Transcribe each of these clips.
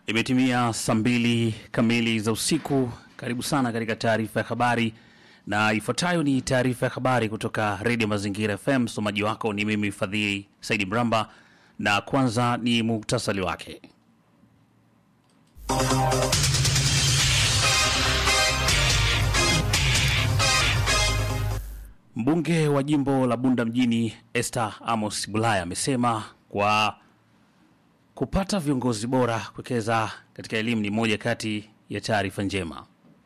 Imetimia saa mbili kamili za usiku. Karibu sana katika taarifa ya habari, na ifuatayo ni taarifa ya habari kutoka Redio Mazingira FM. Msomaji wako ni mimi Fadhili Saidi Mramba, na kwanza ni muktasari wake. Mbunge wa jimbo la Bunda mjini Esther Amos Bulaya amesema kwa kupata viongozi bora kuwekeza katika elimu ni moja kati ya taarifa njema.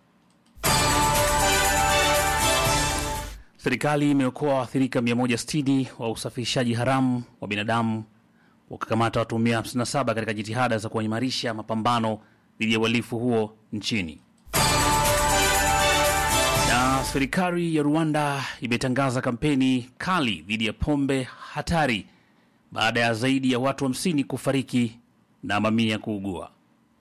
Serikali imeokoa waathirika 160 wa usafirishaji haramu wa binadamu wakakamata watuhumiwa 57 katika jitihada za kuimarisha mapambano dhidi ya uhalifu huo nchini. Na serikali ya Rwanda imetangaza kampeni kali dhidi ya pombe hatari baada ya zaidi ya watu 50 kufariki na mamia kuugua.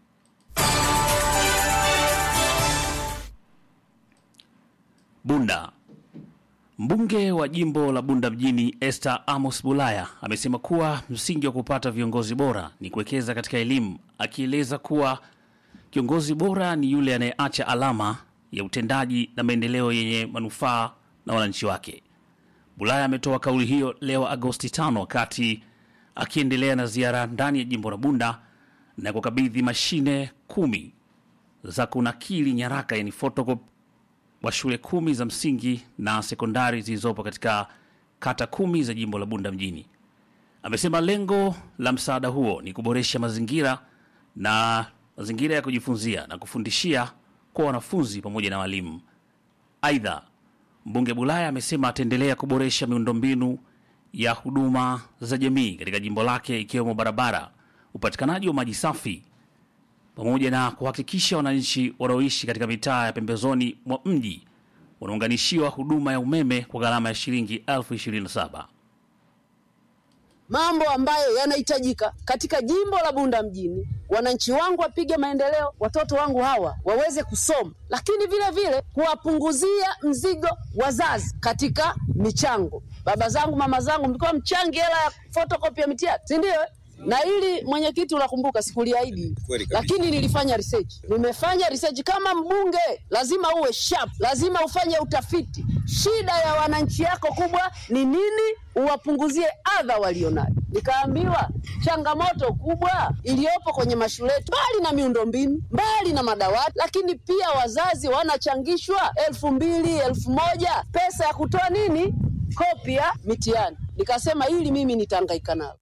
Bunda. Mbunge wa jimbo la Bunda mjini Esther Amos Bulaya amesema kuwa msingi wa kupata viongozi bora ni kuwekeza katika elimu, akieleza kuwa kiongozi bora ni yule anayeacha alama ya utendaji na maendeleo yenye manufaa na wananchi wake. Bulaya ametoa kauli hiyo leo Agosti 5 wakati akiendelea na ziara ndani ya jimbo la Bunda na kukabidhi mashine kumi za kunakili nyaraka yani photocopy wa shule kumi za msingi na sekondari zilizopo katika kata kumi za jimbo la Bunda mjini. Amesema lengo la msaada huo ni kuboresha mazingira na mazingira ya kujifunzia na kufundishia kwa wanafunzi pamoja na walimu. Aidha, mbunge Bulaya amesema ataendelea kuboresha miundombinu ya huduma za jamii katika jimbo lake ikiwemo barabara, upatikanaji wa maji safi pamoja na kuhakikisha wananchi wanaoishi katika mitaa ya pembezoni mwa mji wanaunganishiwa huduma ya umeme kwa gharama ya shilingi elfu ishirini na saba. Mambo ambayo yanahitajika katika jimbo la Bunda mjini, wananchi wangu wapige maendeleo, watoto wangu hawa waweze kusoma, lakini vile vile kuwapunguzia mzigo wazazi katika michango. Baba zangu, mama zangu, mlikuwa mchangi hela ya fotokopi ya mitihani, si ndio? na ili mwenyekiti, unakumbuka sikuliahidi, lakini nilifanya research. Nimefanya research kama mbunge, lazima uwe sharp, lazima ufanye utafiti. Shida ya wananchi yako kubwa ni nini? Uwapunguzie adha walionayo. Nikaambiwa changamoto kubwa iliyopo kwenye mashule yetu, mbali na miundombinu, mbali na madawati, lakini pia wazazi wanachangishwa elfu mbili elfu moja pesa ya kutoa nini, kopi ya mitihani. Nikasema ili mimi nitahangaika nalo.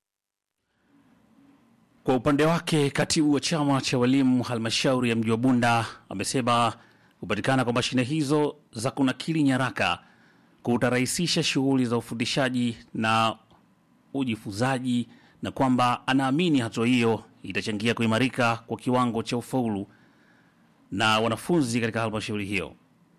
Kwa upande wake katibu wa chama cha walimu halmashauri ya mji wa Bunda amesema kupatikana kwa mashine hizo za kunakili nyaraka kutarahisisha shughuli za ufundishaji na ujifunzaji na kwamba anaamini hatua hiyo itachangia kuimarika kwa kiwango cha ufaulu na wanafunzi katika halmashauri hiyo.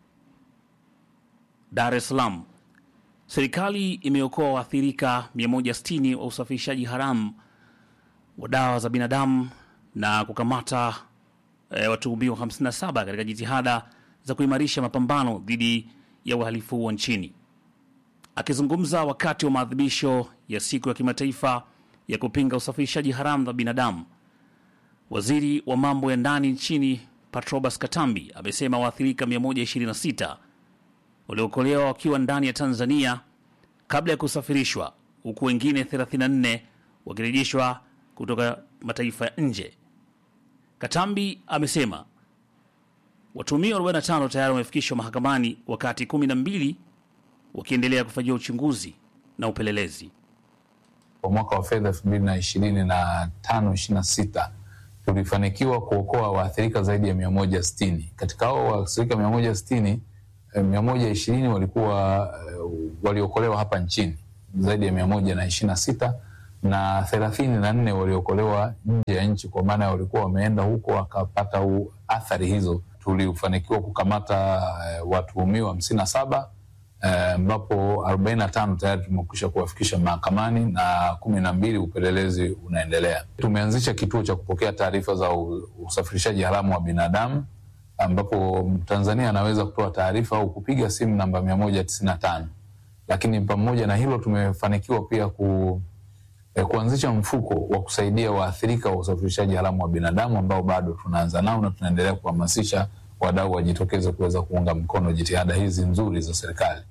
Dar es Salaam, serikali imeokoa waathirika 160 wa usafirishaji haramu wa dawa za binadamu na kukamata e, watuhumiwa 57 katika jitihada za kuimarisha mapambano dhidi ya uhalifu huo nchini. Akizungumza wakati wa maadhimisho ya siku ya kimataifa ya kupinga usafirishaji haramu wa binadamu, waziri wa mambo ya ndani nchini Patrobas Katambi amesema waathirika 126 waliokolewa wakiwa ndani ya Tanzania kabla ya kusafirishwa, huku wengine 34 wakirejeshwa kutoka mataifa ya nje. Katambi amesema watuhumiwa 45 tayari wamefikishwa mahakamani wakati 12 wakiendelea kufanyiwa uchunguzi na upelelezi. Kwa mwaka wa fedha 2025 26 tulifanikiwa kuokoa waathirika zaidi ya 160. Katika hao waathirika 160, 120 walikuwa waliokolewa hapa nchini, zaidi ya 126 na thelathini na nne waliokolewa nje ya nchi, kwa maana walikuwa wameenda huko wakapata athari hizo. Tulifanikiwa kukamata uh, watuhumiwa hamsini na saba ambapo uh, arobaini na tano tayari tumekwisha kuwafikisha mahakamani na kumi na mbili upelelezi unaendelea. Tumeanzisha kituo cha kupokea taarifa za usafirishaji haramu wa binadamu ambapo Mtanzania anaweza kutoa taarifa au kupiga simu namba mia moja tisini na tano lakini pamoja na hilo tumefanikiwa pia ku eh, kuanzisha mfuko wa kusaidia waathirika wa usafirishaji haramu wa binadamu ambao bado tunaanza nao na tunaendelea kuhamasisha wadau wajitokeze kuweza kuunga mkono jitihada hizi nzuri za serikali.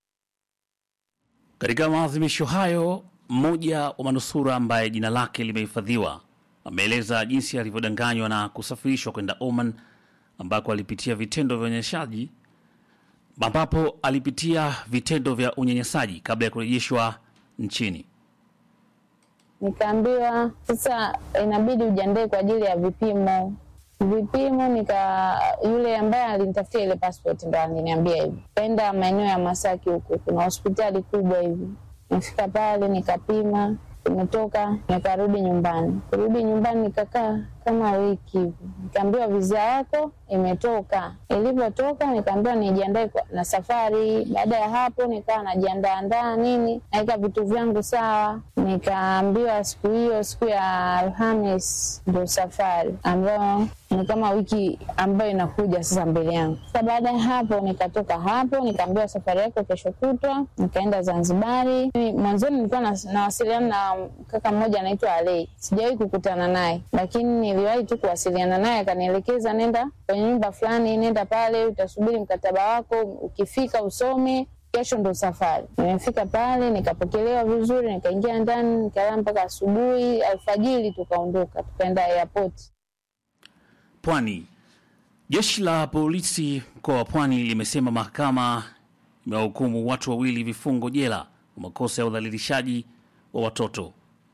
Katika maadhimisho hayo, mmoja wa manusura ambaye jina lake limehifadhiwa ameeleza jinsi alivyodanganywa na kusafirishwa kwenda Oman ambako alipitia vitendo vya unyanyasaji ambapo alipitia vitendo vya unyanyasaji kabla ya kurejeshwa nchini. Nikaambiwa sasa inabidi ujiandae kwa ajili ya vipimo. Vipimo nika yule ambaye alinitafutia ile passport ndo aliniambia hivi, kaenda maeneo ya Masaki huko, kuna hospitali kubwa hivi. Nifika pale nikapima, nimetoka nikarudi nyumbani. Kurudi nyumbani nikakaa kama wiki hivi, nikaambiwa viza yako imetoka. Ilivyotoka nikaambiwa nijiandae kwa- na safari. Baada ya hapo nikawa najiandaa andaa nini, naweka vitu vyangu sawa. Nikaambiwa siku hiyo, siku ya Alhamis ndio safari ambayo ni kama wiki ambayo inakuja sasa mbele yangu. Sasa baada ya hapo nikatoka hapo, nikaambiwa safari yako kesho kutwa, nikaenda Zanzibari. Mimi Mwanzoni nilikuwa nas- nawasiliana na kaka mmoja anaitwa Alei, sijawahi kukutana naye, lakini niliwahi tu kuwasiliana naye, akanielekeza nenda kwenye nyumba fulani, nenda pale, utasubiri mkataba wako, ukifika usome kesho ndo safari. Nimefika pale nikapokelewa vizuri, nikaingia ndani, nikalala mpaka asubuhi. Alfajiri tukaondoka, tukaenda airport. Pwani. Jeshi la polisi mkoa wa Pwani limesema mahakama imewahukumu watu wawili vifungo jela kwa makosa ya udhalilishaji wa watoto.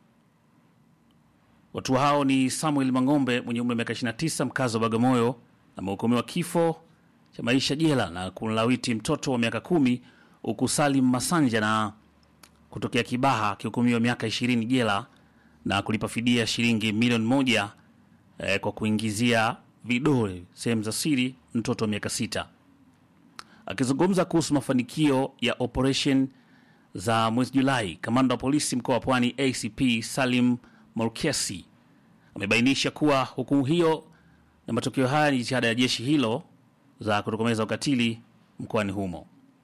Watu hao ni Samuel Mang'ombe mwenye umri wa miaka 29 mkazi wa Bagamoyo amehukumiwa kifo cha maisha jela na kumlawiti mtoto wa miaka kumi huku Salim Masanja na kutokea Kibaha akihukumiwa miaka 20 jela na kulipa fidia shilingi milioni moja eh, kwa kuingizia vidole sehemu za siri mtoto wa miaka sita. Akizungumza kuhusu mafanikio ya operation za mwezi Julai, kamanda wa polisi mkoa wa Pwani ACP Salim Molkesi amebainisha kuwa hukumu hiyo na matokeo haya ni jitihada ya jeshi hilo za kutokomeza ukatili mkoani humo.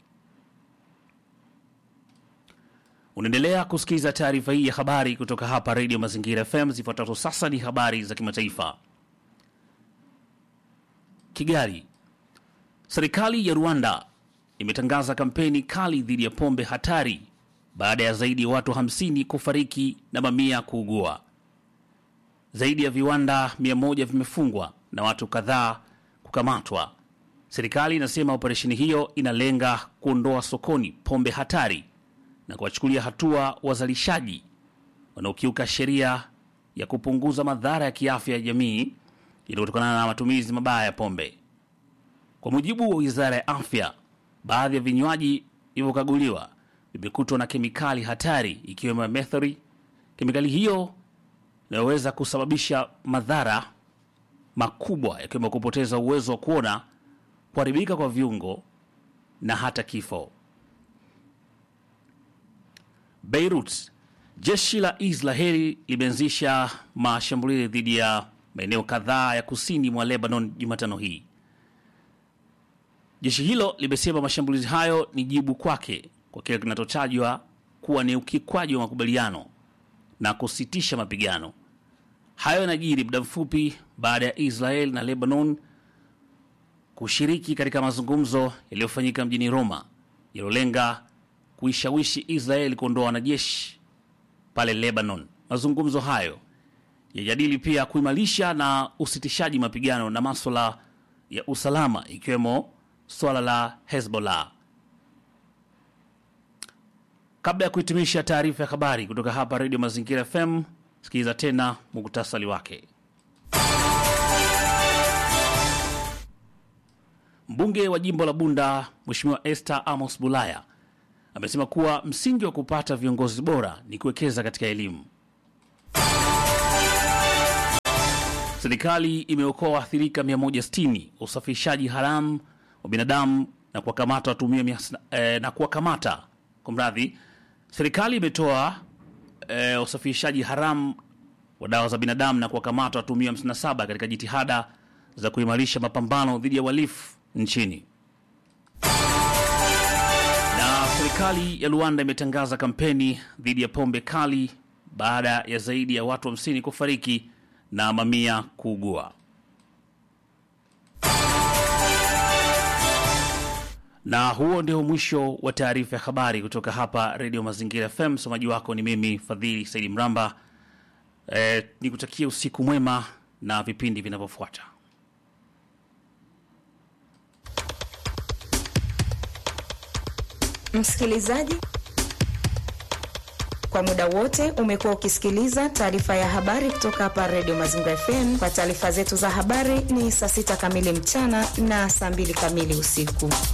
Unaendelea kusikiliza taarifa hii ya habari kutoka hapa Radio Mazingira FM. Zifuatazo sasa ni habari za kimataifa. Kigali. Serikali ya Rwanda imetangaza kampeni kali dhidi ya pombe hatari baada ya zaidi ya watu 50 kufariki na mamia kuugua. Zaidi ya viwanda 100 vimefungwa na watu kadhaa kukamatwa. Serikali inasema operesheni hiyo inalenga kuondoa sokoni pombe hatari na kuwachukulia hatua wazalishaji wanaokiuka sheria ya kupunguza madhara ya kiafya ya jamii yanayotokana na matumizi mabaya ya pombe. Kwa mujibu wa wizara ya afya, baadhi ya vinywaji vilivyokaguliwa vimekutwa na kemikali hatari ikiwemo ya mercury. Kemikali hiyo inayoweza kusababisha madhara makubwa yakiwemo kupoteza uwezo wa kuona, kuharibika kwa viungo na hata kifo. Beirut, jeshi la Israeli limeanzisha mashambulizi dhidi ya maeneo kadhaa ya kusini mwa Lebanon Jumatano hii. Jeshi hilo limesema mashambulizi hayo ni jibu kwake kwa kile kinachotajwa kuwa ni ukiukwaji wa makubaliano na kusitisha mapigano. Hayo yanajiri muda mfupi baada ya Israel na Lebanon kushiriki katika mazungumzo yaliyofanyika mjini Roma yaliyolenga kuishawishi Israel kuondoa wanajeshi pale Lebanon. Mazungumzo hayo yajadili pia kuimarisha na usitishaji mapigano na maswala ya usalama ikiwemo swala la Hezbollah. Kabla ya kuhitimisha taarifa ya habari kutoka hapa Radio Mazingira FM, sikiliza tena muktasari wake. Mbunge wa jimbo la Bunda Mheshimiwa Esther Amos Bulaya amesema kuwa msingi wa kupata viongozi bora ni kuwekeza katika elimu. Serikali imeokoa waathirika 160 wa usafirishaji haramu wa binadamu na kuwakamata watumia mia sita- eh, na kuwakamata kwa mradhi. Serikali imetoa eh, usafirishaji haramu wa dawa za binadamu na kuwakamata watumia 57 katika jitihada za kuimarisha mapambano dhidi ya uhalifu nchini. Na serikali ya Rwanda imetangaza kampeni dhidi ya pombe kali baada ya zaidi ya watu hamsini kufariki na mamia kuugua. Na huo ndio mwisho wa taarifa ya habari kutoka hapa Redio Mazingira FM. Msomaji wako ni mimi Fadhili Saidi Mramba. E, nikutakia usiku mwema na vipindi vinavyofuata. Msikilizaji, kwa muda wote umekuwa ukisikiliza taarifa ya habari kutoka hapa Redio Mazingira FM. Kwa taarifa zetu za habari ni saa sita kamili mchana na saa mbili kamili usiku.